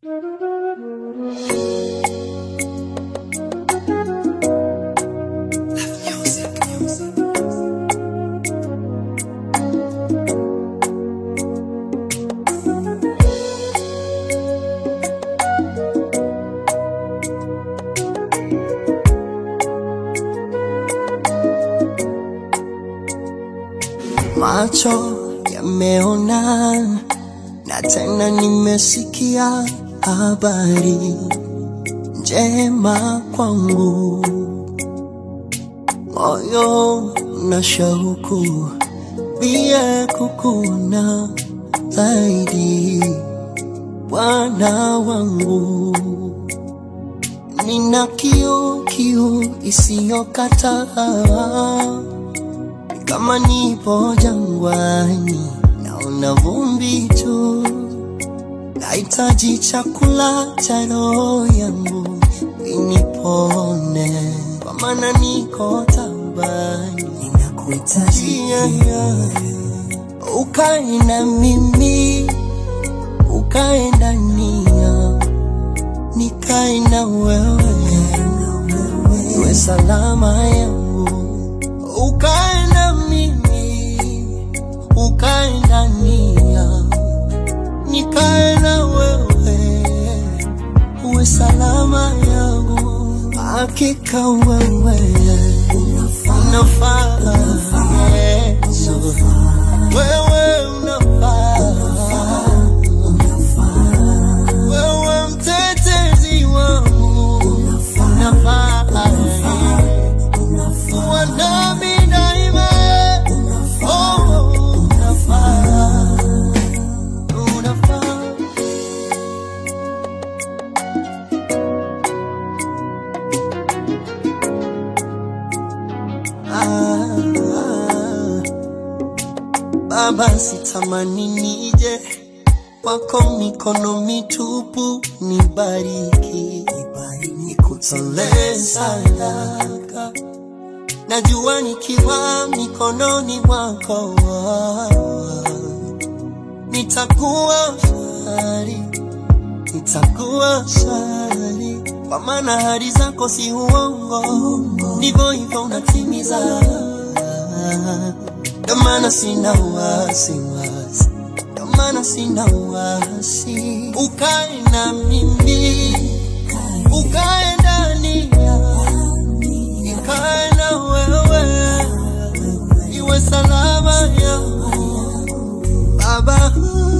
Macho yameona na tena nimesikia habari njema kwangu, moyo na shauku pia kukuona zaidi, Bwana wangu. Nina kiu kiu isiyokataa kama nipo jangwani, naona vumbi tu, nahitaji chakula cha roho yangu inipone, kwa maana niko tabani, ninakuhitaji yeah, yeah. Ukae na mimi, ukae ndani yangu, nikae na wewe, iwe salama yangu ukae na mimi, ukae ndani yangu, nikae na wewe, uwe salama yangu. Hakika wewe unafaa, Yesu, wewe unafaa, wewe mtetezi wangu unafaa, kuwa nami daima. Oh, unafaa, unafaa. Ah, ah. Baba, sitamani nije kwako mikono mitupu, nibariki, nikutolee sadaka. Najua nikiwa mikononi mwako nitakuwa shwari, nitakuwa shwari, kwa maana ahadi zako si uongo, ndivyo hivyo unatimiza. Ndio maana sina wasiwasi, ndio maana sina wasi. Ukae na mimi, ukae ndani yangu, nikae na wewe, iwe salama yangu Baba,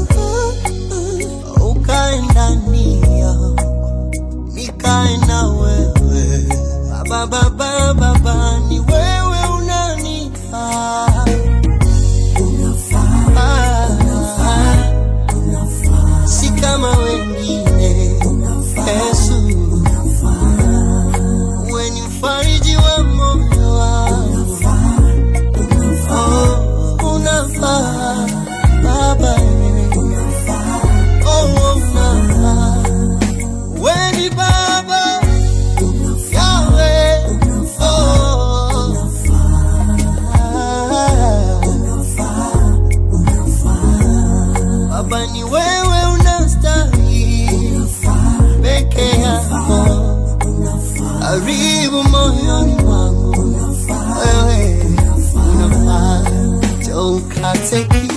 ukae ndani yangu, nikae na wewe. Baba, baba, baba, ni wewe unanifaa. Ah, si kama wengine. Yesu, wewe ni mfariji wa moyo wangu. Oh, unafaa Baba, oh, unafaa. Wewe ni Baba Yahweh, oh, Baba ni wewe unastahili peke yako, karibu moyoni mwangu, wewe unafaa, njoo ukate kiu